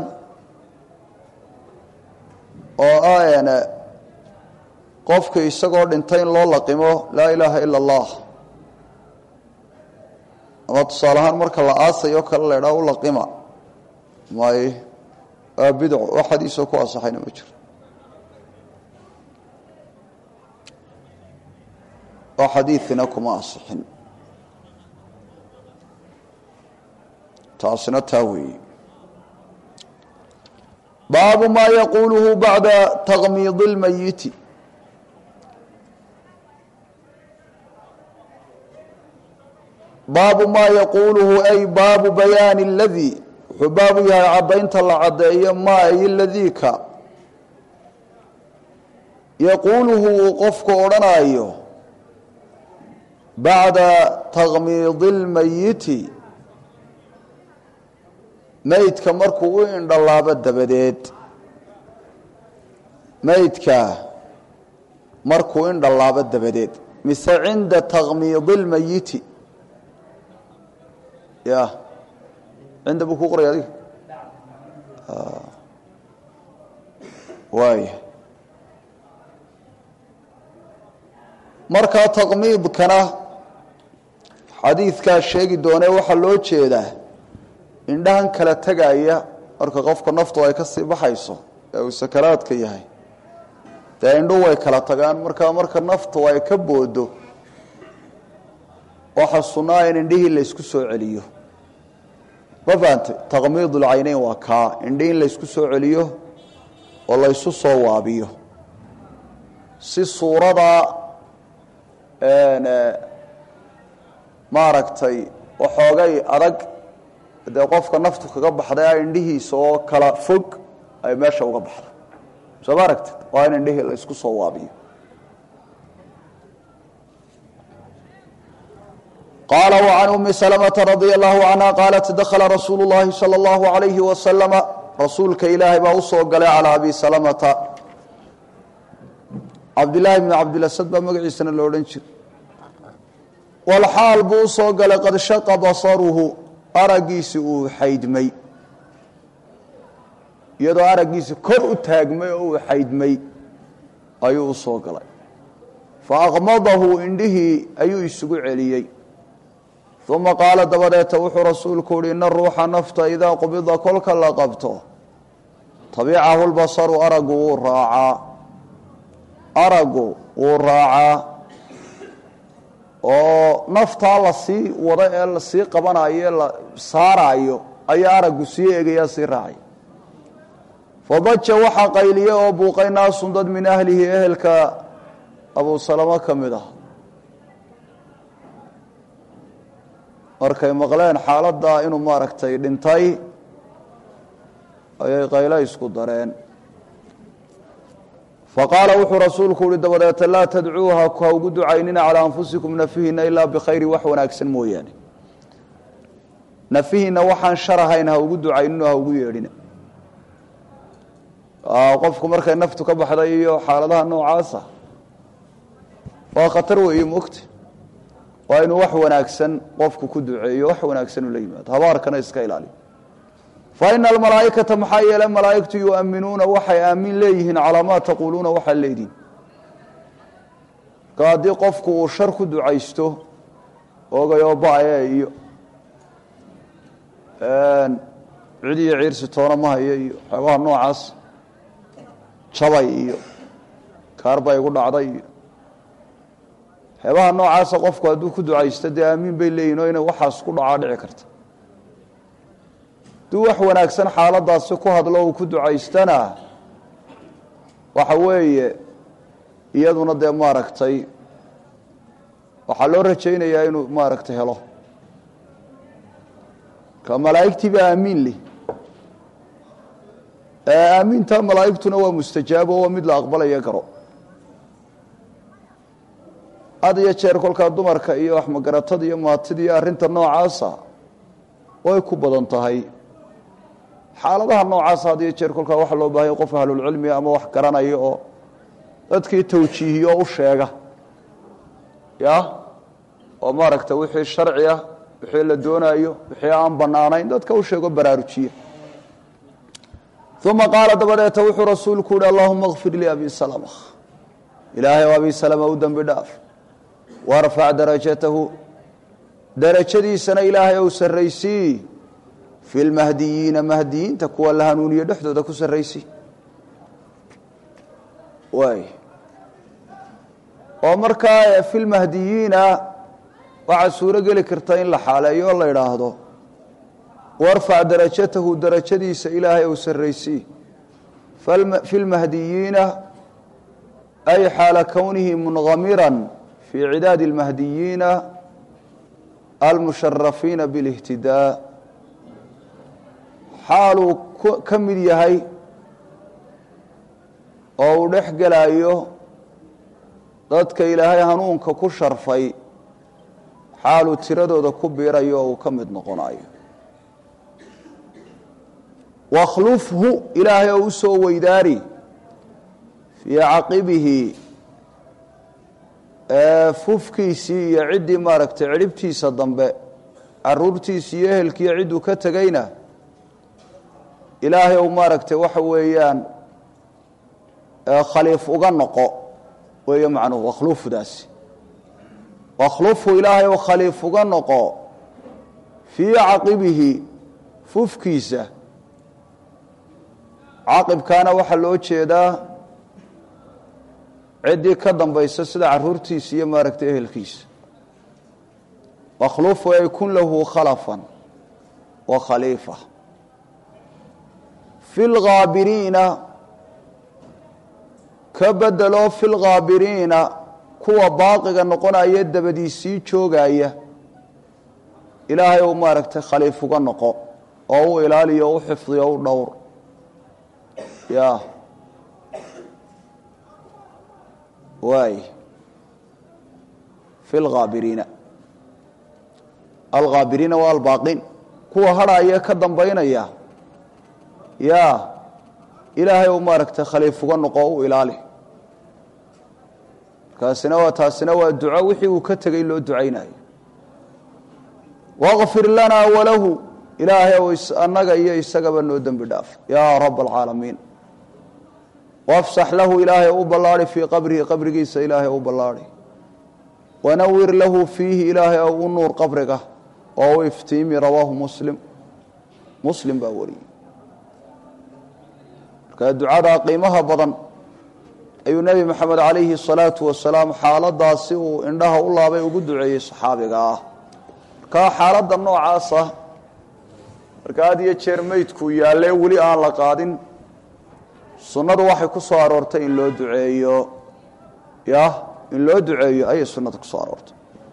oo an qofka isagoo dhintay in loo laqimo laa ilaaha ila allah ama tusaale ahaan marka la aasayo kale la ydhaha u laqima may waa bidco oo xadiisoo ku asaxayna ma jiro oo xadiidina kuma asixin taasina taa weeye baabu maa yaquuluhu bacda taqmiidi اlmayiti baabu maa yaquuluhu ay baabu bayaani اladii wuxuu baabu yahay caddaynta la caddeeyo maa ay ladiika yaquuluhu uu qofku odhanaayo bacda taqmiidi اlmayiti meydka markuu u indhalaabo dabadeed meydka markuu indhalaabo dabadeed mise cinda taqmiidi اlmayiti ya cinda buu ku qoraya adiga waaya markaa taqmiidkana xadiidkaa sheegi doonee waxaa loo jeedaa indhahan kala tegaya marka qofka naftu ay ka sii baxayso ee uu sakaraadka yahay dee indhuhu way kala tagaan markaa marka naftu ay ka boodo waxa sunnaa in indhihii laysku soo celiyo ma fahantay taqmiidulcayneyn waa kaa indhi in laysku soo celiyo oo laysu soo waabiyo si suurada maaragtay waxoogay adag dee qofka naftu kaga baxday indhihiisa oo kala fog ay meesha uga baxdo soo ma aragtid waa in indhihii la isku soo waabiyo qaala وعan umi سلمةa radي الlahu عanha qaalat dakla rasuulu الlahi salى الlahu عalayhi waslama rasuulka ilaahay baa usoo galay calىa abi salamata cabdillaahi bn cabdilasad baa magaciisana lo odhan jira walxaal buu usoo galay qad shaqa basaruhu araggiisi uu xaydmay iyadoo araggiisi kor u taagmay oo uu xaydmay ayuu usoo galay faaqmadahu indhihii ayuu isugu celiyey uma qaala dabadeeta wuxuu rasuulku uhi ina ruuxa nafta idaa qubida kolka la qabto tabicahu lbasaru araggu wuu raacaa araggu wuu raacaa oo naftaa la sii wado ee la sii qabanayo ee la saaraayo ayaa araggu sii eegayaa sii raacay fadaja waxaa qayliye oo buuqay naasun dad min ahlihi ehelka abuu salamo ka mid ah markay maqleen xaaladdaa inuu maaragtay dhintay ayay qaylo isku dareen faqaala wuxuu rasuulku uhi dabadeeta laa tadcuuha ha ugu ducaynina calaa anfusikum nafihina ilaa bikhayri wax wanaagsan mooyaane nafihiina waxaan shar ahayn ha ugu ducaynino ha ugu yeedhina qofku markay naftu ka baxday iyo xaaladaha noocaasa waa khatar weeye mogta waa inuu wax wanaagsan qofku ku duceeyo wax wanaagsan ula yimaado habaarkana iska ilaaliyo fa ina almalaaikata maxaa yeele malaaigtu yuaminuuna waxay aamin leeyihiin calaa maa taquuluuna waxaa leedihin marka haddii qofku uu shar ku ducaysto ogayoo ba-e iyo cid iyo ciirsi toona ma hayo iyo waxyaabaha noocaas jabay iyo kaar baa igu dhacday iyo waxyaabaha noocaasa qofku hadduu ku ducaysto dee aamiin bay leeyihin oo inay waxaas ku dhacaa dhici karta hadduu wax wanaagsan xaaladaasi ku hadlo uu ku ducaystana waxa weeye iyaduna dee maaragtay waxaa loo rajaynayaa inuu maaragtay helo ka malaa'igtii baa aamiin leh aamiinta malaa'igtuna waa mustajaabo waa mid la aqbalaya garo had iyo jeer kolkaa dumarka iyo waxmagaratada iyo maatida iyo arrinta noocaasa way ku badan tahay xaaladaha noocaasa had iyo jeer kolkaa waxaa loo baahanya qof ahlulcilmiga ama wax garanaya oo dadkii tawjiihiyo o u sheega ya oo maaragta wixii sharci ah wixii la doonaayo wixii aan bannaanayn dadka u sheego baraarujiya uma qaala dabadeeta wuxuu rasuulku uhi allahuma kfir lii abi salama ilaahay o abi salama u dembi dhaaf warfac darajatahu darajadiisana ilaahay ou sarraysii fi lmahdiyiina mahdiyiinta kuwa la hanuuniye dhexdooda ku sarraysii waay oo markaa fi lmahdiyiina waxaa suuro geli karta in la xaaleeyo oo la idhaahdo warfac darajatahu darajadiisa ilaahay ou sarraysii fi lmahdiyiina ay xaala kownihi munhamiran fii cidaadi اlmahdiyiina almusharafiina biاlihtidaa xaaluu ka mid yahay oo uu dhex gelayo dadka ilaahay hanuunka ku sharfay xaaluu tiradooda ku biirayo oo uu ka mid noqonayo wakhlufhu ilaahay oo u soo weydaari fii caqibihi fufkiisii iyo ciddii maaragtay cidhibtiisa dambe caruurtiisi iyo ehelkiiyo cidduu ka tegayna ilaahay ou maaragtay waxa weeyaan khaliif uga noqo weeye macnuhu wakhluufdaasi wakhlufhu ilaahay ou khaliif uga noqo fii caqibihi fufkiisa caqibkaana waxaa loo jeedaa ciddii ka dambaysa sida caruurtiisa iyo maaragtay ehelkiisa wakhlufu ay kun lahu khalafan wa khaliifa fi lghaabiriina ka bedelo fi lghaabiriina kuwa baaqiga noqonaya dabadiisii joogaya ilaahay ou maaragtay khaliif uga noqo oo u ilaaliyo o u xifdiyo o u dhowr ya waay fi lghaabiriina alghaabiriina waa albaaqiin kuwa hadhaaya ka dambaynaya ya ilaahay u maaragtay khaliif uga noqo o u ilaali markaasina waa taasina waa duco wixii uu ka tegey loo ducaynayo waqfir lanaa walahu ilaahay ou annaga iyo isagaba noo dembi dhaaf yaa rab alcaalamiin wafsax lahu ilaahay u ballaadi fii qabrihi qabrigiisa ilaahay u ballaadi wanawir lahu fiihi ilaahay ou u nuur qabriga oo u iftiimi rawaahu muslim muslim baa wariyey marka ducadaa qiimaha badan ayuu nebi moxamed calayhi الsalaatu wasalaam xaaladaasi uu indhaha u laabay ugu duceeyey saxaabiga ah markaa xaaladda noocaasa marka had iyo jeer meydkuu yaallee weli aan la qaadin sunnadu waxay ku soo aroortay in loo duceeyo ya in loo duceeyo ayay sunnada ku soo aroortay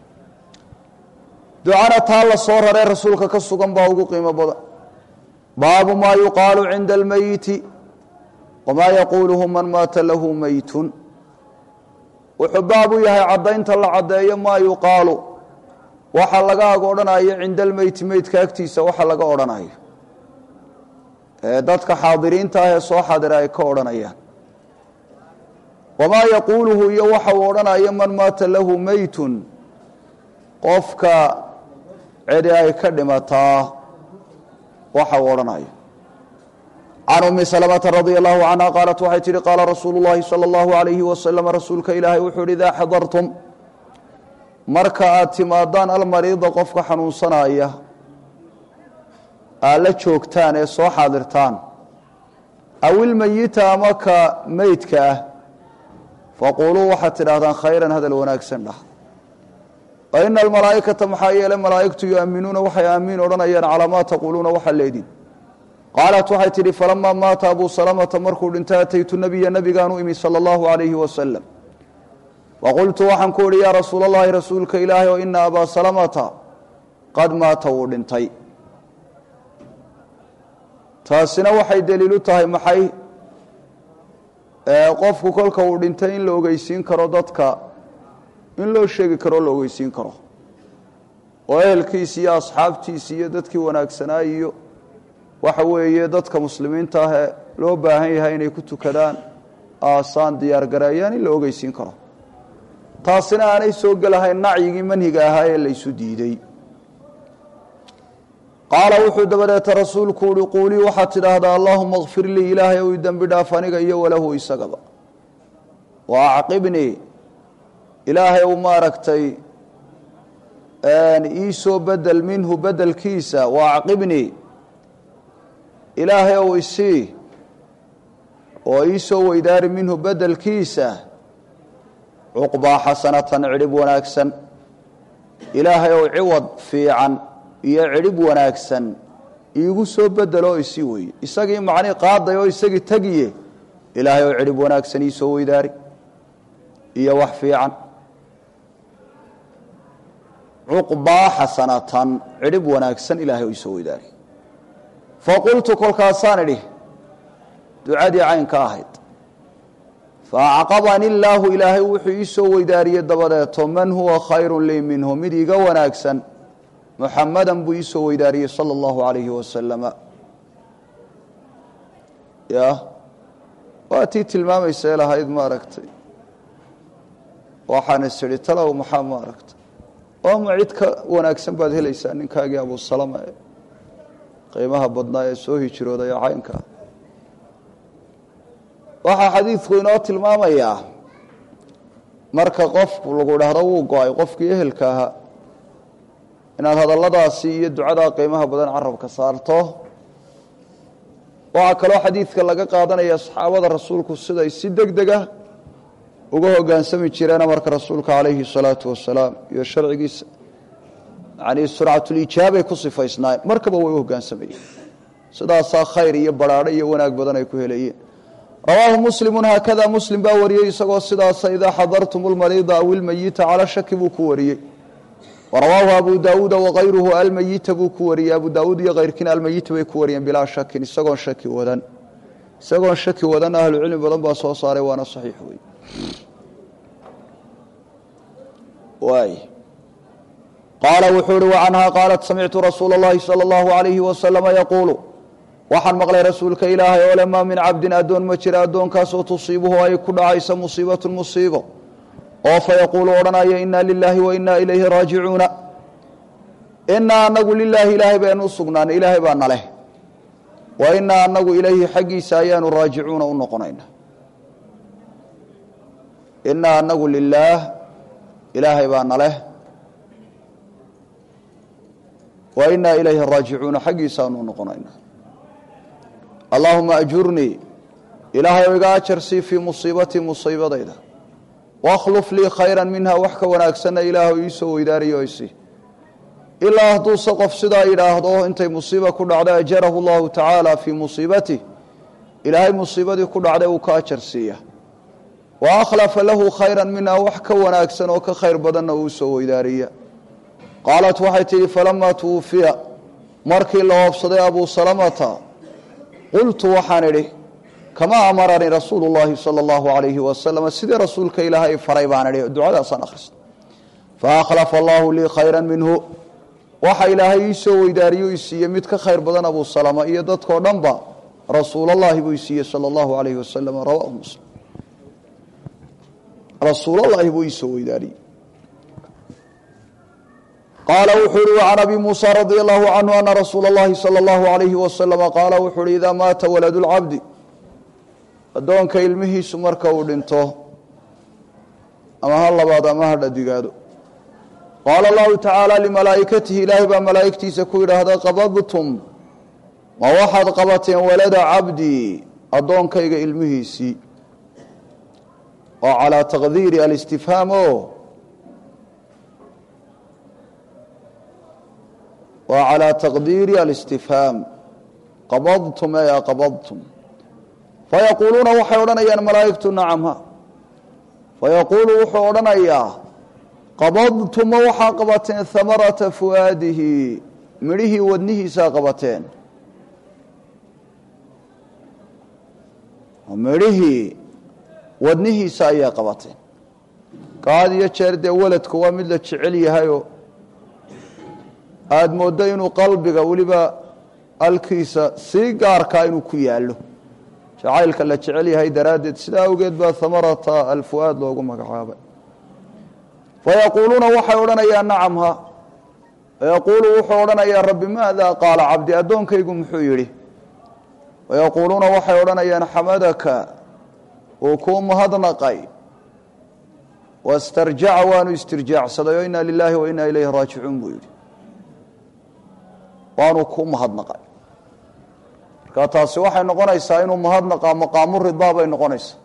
ducana taa la soo raree rasuulka ka sugan baa ugu qiimo badan baabu maa yuqaalu cinda almeyiti wamaa yaquuluhu man maata lahu meytun wuxuu baab u yahay caddaynta la caddeeyo maa yuqaalu waxa laga ag odhanayo cinda almeyti meydka agtiisa waxa laga odhanayo ee dadka xaadiriinta ah ee soo xadira ay ka odhanayaan wamaa yaquuluhu iyo waxa uu odhanaya man maata lahu meytun qofka cidi ay ka dhimataa waxa uu odhanaya can umi salamata radia allahu canha qaalat waxay tihi qaala rasuulu llahi sala allahu alayhi wasalam rasuulka ilaahay wuxuu yihi idaa xadartum marka aad timaadaan almariida qofka xanuunsanaya aad la joogtaan ee soo xaadirtaan aw ilmeyita ama ka meydka ah faquuluu waxaad tidhaahdaan khayran hadal wanaagsan dhah fa ina almalaa'ikata maxaa yeelay malaa'igtu yu'minuuna waxay aamiin odhanayaan calaa maa taquuluuna waxaa leedin qaalat waxay tidhi falamaa maata abuu salamata markuu dhintay ataytu nabiya nabigaan u imi sala allahu alayhi wasalam faqultu waxaan ku idhi yaa rasuula allahi rasuulka ilaahay oo ina abaa salamata qad maata wuu dhintay taasina waxay daliilu tahay maxay qofku kolka uu dhintay in la ogeysiin karo dadka in loo sheegi karo la ogeysiin karo oo ehelkiisi iyo asxaabtiisi iyo dadkii wanaagsanaa iyo waxa weeye dadka muslimiinta ah ee loo baahan yahay inay ku tukadaan aasaan diyaargareeyaan in la ogeysiin karo taasina aanay soo gelahayn nacyigii manhiga ahaa ee laysu diiday qaala wuxuu dabadeeta rasuulku uhi quulii waxaad tidhaahdaa allaahuma kfir lii ilaahay ou dembi dhaaf aniga iyo walahu isagaba wa acqibnii ilaahay ou maaragtay iisoo bedel minhu bedelkiisa wa acqibnii ilaahay ou isii oo iisoo weydaari minhu bedelkiisa cuqbaa xasanatan cidhib wanaagsan ilaahay ou ciwad fiican iyo cidhib wanaagsan iigu soo bedeloo isii weeye isagii macnii qaaday oo isagii tegiye ilaahay ou cidhib wanaagsan iisoo weydaari iyo wax fiican cuqbaa xasanatan cidhib wanaagsan ilaahay ou iisoo weydaari faqultu kolkaasaan idhi ducadii caynka ahayd faacqabani illaahu ilaahay wuxuu ii soo weydaariyey dabadeeto man huwa khayru lii minhu mid iga wanaagsan muxamadan buu ii soo weydaariyey sala allahu alayhi wasalama ya waa tii tilmaamaysa ee lahayd maaragtay waxaan is idhi talow maxaa maaragtay ooma cid ka wanaagsan baad helaysaa ninkaagii abusalama ee qiimaha badnaa ee soo hijroodaya caynka waxaa xadiidku inoo tilmaamayaa marka qofku lagu dhahdo wuu go-ay qofkii ehelka ahaa inaad hadalladaasi iyo ducadaa qiimaha badan carabka saarto waxaa kaloo xadiidka laga qaadanaya saxaabada rasuulku siday si deg dega uga hogaansami jireen amarka rasuulka calayhi salaatu wasalaam iyo sharcigiisa yani surcatulijaabay ku sifaysnaayeen markaba way u hogaansamayeen sidaasaa khayr iyo baraadho iyo wanaag badan ay ku helayeen rawaahu muslimu haakada muslim baa wariyey isagoo sidaasa idaa xadartum lmariida aw ilmayita calaa shaki buu ku wariyey warawaahu abu daauuda wakayruhu almayita buu ku wariyey abu daauud iyo kayrkiina almayita bay ku wariyeen bilaa shakin isagoon shaki wadan isagoon shaki wadan ahlucilmi badan baa soo saaray waana saxiix wey waay qaala wuxuu uhi wacanhaa qaalat samictu rasuula اllahi salى اllahu alayhi wasalama yaquulu waxaan maqlay rasuulka ilaahay oo le maa min cabdin addoon ma jira addoonkaasoo tusiibuhu ay ku dhacaysa musiibatun musiibo oo fa yaquulu odhanaya inaa lilaahi wa inaa ilayhi raajicuuna inaa anagu lilaahi ilaahay baynu u sugnaanay ilaahay baa naleh wa inaa anagu ilayhi xaggiisa ayaanu raajicuuna u noqonayna inaa anagu lilaah ilaahay baa naleh wa inaa ilayhi raajicuuna xaggiisaanu u noqonayna allaahuma ajurnii ilaahay o iga ajar sii fii musiibatii musiibadayda wakhluf lii khayra minha wax ka wanaagsanna ilaahu iisoo weydaariyo isii ilaa hadduuse qof sidaa yidhaahdo intay musiiba ku dhacday ajarahu llahu tacaala fii musiibatih ilaahay musiibadii ku dhacday uu ka ajar siiya wa akhlafa lahu khayra minha wax ka wanaagsan oo ka khayr badanna uu soo weydaariya qaalat waxay tihi falamaa tuwufiya markii la oobsaday abuu salamata qultu waxaan idhi kamaa amaranii rasuulu llaahi sala allahu alayhi wasalam sidii rasuulka ilaahay faray baan idhi ducadaasaan akhristay faakhlafa allahu lii khayra minhu waxa ilaahay ii soo weydaariyo i siiye mid ka khayr badan abuu salama iyo dadkoo dhanba rasuul اllahi buu isiiyey salى اllahu alayhi wasalam rawahu muslim rasuulllahi buu iisoo weydaariyey qaala wuxuu uhi وcan abi muusى radي allahu canhu ana rasuula اllahi salى اllahu alayhi wasalama qaala wuxuu uhi idaa maata walad اlcabdi addoonka ilmihiisu marka uu dhinto ama ha labaad ama ha dhadigaado qaala allahu tacaala limalaa'ikatihi ilaahay baa malaa'igtiisa ku yidhaahda qabadtum ma waxaad qabateen walada cabdii addoonkayga ilmihiisii oo calaa taqdiiri alistifhaam o waa calaa taqdiiri alistifhaam qabadtum ee qabadtum fayaquuluuna waxay odhanayaan malaa'igtu nacamha fayaquulu wuxuu odhanayaa qabadtuma waxaa qabateen hamarata fu'aadihi midhihii wadnihiisaa qabateen midhihii wadnihiisa ayaa qabateen kaad iyo jeer dee weladku waa mid la jecel yahayoo aada mooddo inuu qalbiga weliba alkiisa sii gaarkaa inuu ku yaallo jacaylka la jecel yahay daraaddeed sidaa awgeed baa hamarata alfu'aad loogu magacaabay fayaquuluuna waxay odhanayaan nacamha fayaquulu wuxuu odhanayaa rabbi maada qaala cabdi addoonkaygu muxuu yidhi fayaquuluuna waxay odhanayaan xamadaka uu kuu mahadnaqay wastarjaca waanu istirjaacsaday oo inaa lilaahi wa inaa ilayhi raajicuun buu yidhi waanu kuu mahadnaqay marka taasi waxay noqonaysaa inuu mahadnaqaa maqaamu ridaa bay noqonaysaa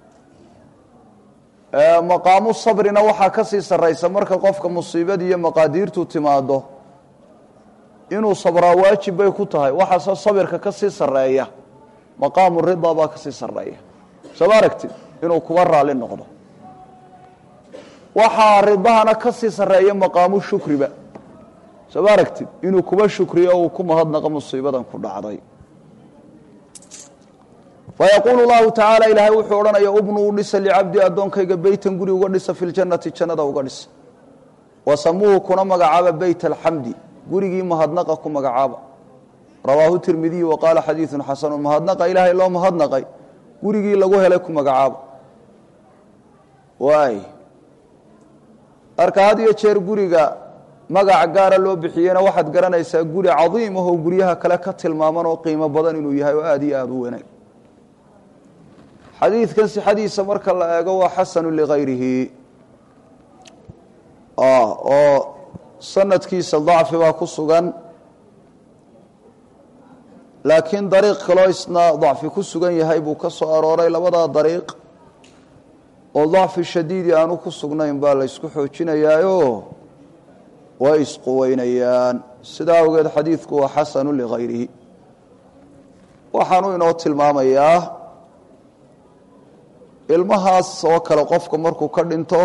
maqaamu sabrina waxaa ka sii sarraysa marka qofka musiibadii iyo maqaadiirtu timaado inuu sabraa waajib bay ku tahay waxaase sabirka ka sii sarreeya maqaamu ridaa baa ka sii sarreeya sooma aragtid inuu kuba raalli noqdo waxaa ridahana ka sii sarreeya maqaamu shukriba sooma aragtid inuu kuba shukriyo o uu ku mahadnaqo musiibadan ku dhacday fayaquulu llahu tacaala ilaahay wuxuu odhanaya ubnu u dhisa licabdi addoonkayga beytan guri uga dhisa fi ljannati jannada uga dhisa wasamuuhu kuna magacaaba beyt alxamdi gurigii mahadnaqa ku magacaaba rawaahu tirmidiyu wa qaala xadiidun xasanu mahadnaqa ilaahay loo mahadnaqay gurigii lagu helay ku magacaaba waay marka had iyo jeer guriga magaca gaara loo bixiyena waxaad garanaysaa guri cadiim ahoo guryaha kale ka tilmaaman oo qiimo badan inuu yahay oo aada iyo aada u wanaag xadiidkan sixadiisa marka la eego waa xasanu ligayrihi oo sanadkiisa dacfi baa ku sugan laakiin dariiq kaloo isna dacfi ku sugan yahay buu ka soo arooray labadaa dariiq oo dacfi shadiidi aanu ku sugnayn baa la ysku xoojinayaayo way isquweynayaan sidaa awgeed xadiidku waa xasanu ligayrihi waxaanu inoo tilmaamayaa ilmahaas oo kale qofka markuu ka dhinto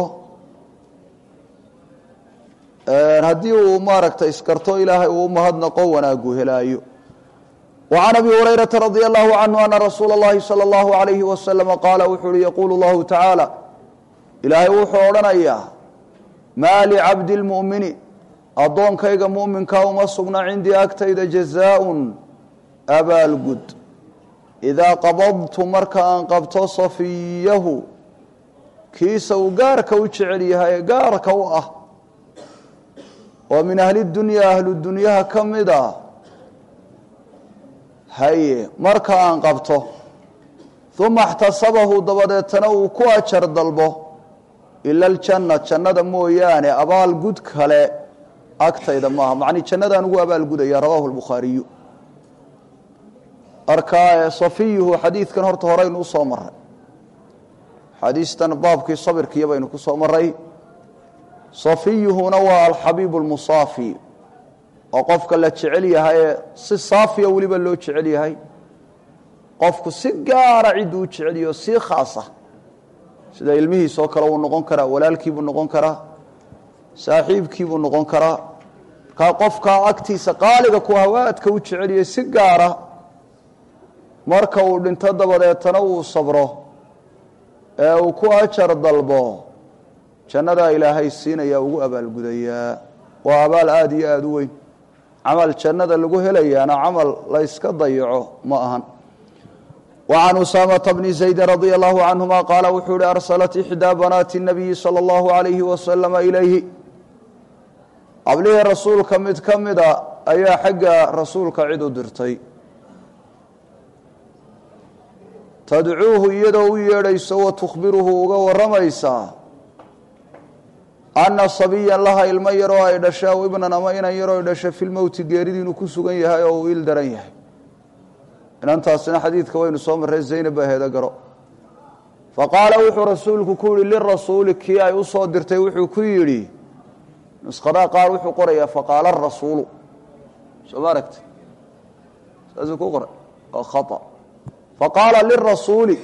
haddii uu maaragtay iskarto ilaahay uu mahadnaqo wanaagu helaayo وعن أبي هريرة رضي الله عنه أن رsuuل اللhi صلى الله عليه وسلم qاaل wuxuu uhi يقuل الله تaعaaلى ilaahay wuxuu odhanayaa mا لcabد المؤمiن adoonkayga muؤminkaa uma sugna cindii agtayda جزاء abaalgud إidaa qabadtu marka aan qabto صafiyahu kiisa uu gaarka u jecel yahay gaarka u ah oo min أhli الdunya ahlu dunyaha ka mida haye marka aan qabto uma اxtasabahu dabadeetana uu ku ajar dalbo ila aljanna jannada mooyaane abaalgud kale agtayda maaha macni jannadaan ugu abaalgudaya rawaahu lbukhaariyu marka safiyuhu xadiidkan horta horeynu usoo maray xadiistan baabkii sabirkiiyo baynu ku soo maray safiyuhuna waa alxabiibu lmusaafi oo qofka la jecel yahaye si saafiya weliba loo jecel yahay qofku si gaara cidduu u jecel yaho si khaasa sida ilmihiisoo kale wuu noqon karaa walaalkiibuu noqon karaa saaxiibkiibuu noqon karaa markaa qofkaa agtiisa qaaliga ku hawaadka u jecel yahay si gaara marka uu dhinto dabadeetana uu sabro ee uu ku ajar dalbo jannadaa ilaahay siinaya ugu abaalgudayaa waa abaal aada iyo aada u weyn camal jannada lagu helayaana camal la yska dayaco ma ahan وعن أسامة بن زيد رضي الله عنهما قال وxuu hi أرسلت إحدى بناaت النبي صلى الله عليه وسلم إليه qablihii rasuulka mid ka mida ayaa xagga rasuulka cid u dirtay tadcuuhu iyadoo u yeedhayso wa tukhbiruhu uga waramaysaa anna sabiyan laha ilmo yaroo ay dhasha aw ibnan ama inan yaroo ay dhasha filmowti geeridii inuu ku sugan yahay oo uu il daran yahay inantaasina xadiidka waynu soo marray zaynab baa heeda garo faqaala wuxuu rasuulku ku yihi lirasuuli kii ay u soo dirtay wuxuu ku yidhi nusqadaa qaar wuxuu qorayaa faqaala rasuulu soo ma aragti saasuu ku qoray waa khaa faqaala lirasuuli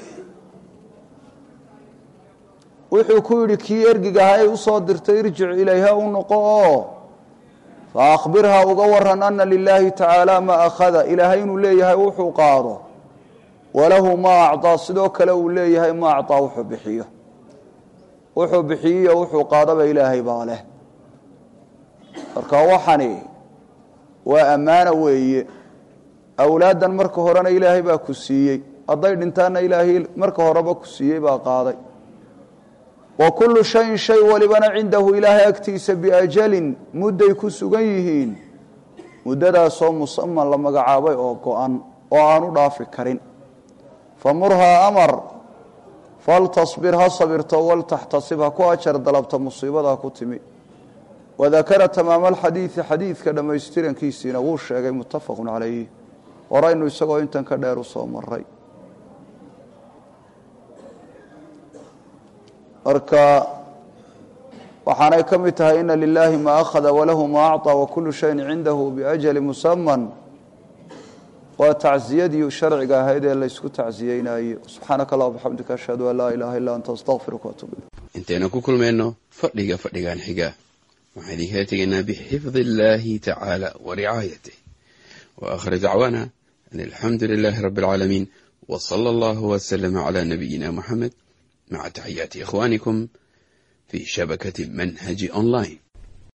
wuxuu ku yidhi kii ergigaha ay usoo dirtay irjic ilayha u noqo oo faakbirha uga waran ana lilaahi tacaala ma akhada ilaahay inuu leeyahay wuxuu qaado walahu ma acطaa sidoo kale uu leeyahay ma acطaa wuxuu bixiyo wuxuu bixiyiyo wuxuu qaadaba ilaahay baa leh marka waxani waa ammaano weeye awlaaddan marka horena ilaahay baa ku siiyey hadday dhintaanna ilaahay marka horeba ku siiyey baa qaaday wa kullu shayin shay walibana cindahu ilaahay agtiisa biajalin mudday ku sugan yihiin muddadaasoo musaman la magacaabay oo go-an oo aanu dhaafi karin famurhaa amar faltasbir ha sabirto waltaxtasib ha ku ajar dalabta musiibada ku timi wadakara tamaama alxadiidi xadiidka dhammaystirankiisiina wuu sheegay muttafaqun calayh horaynu isagoo intan ka dheer u soo maray marka waxaanay ka mid tahay ina lilaahi ma akhada walahu ma acطى wakulu shayin cindahu biajali musaman waa tacziyadii sharciga ahayd ee laysku tacziyeynaye subxaanaka allah bxamdika ashhadu an laa ilaha illa anta astaqfiruka waatub intaynu ku kulmayno fadhiga fadhigan xiga waxaan idinkala tegaynaa bixifdi illaahi tacaala wa ricaayatih wa aakhir dacwaana an alxamdu lilaahi rabbi alcaalamiin wa sala allahu waslama calaa nabiyina muxamed maca taxiyaati ikhwaanikum fi shabakati manhaji online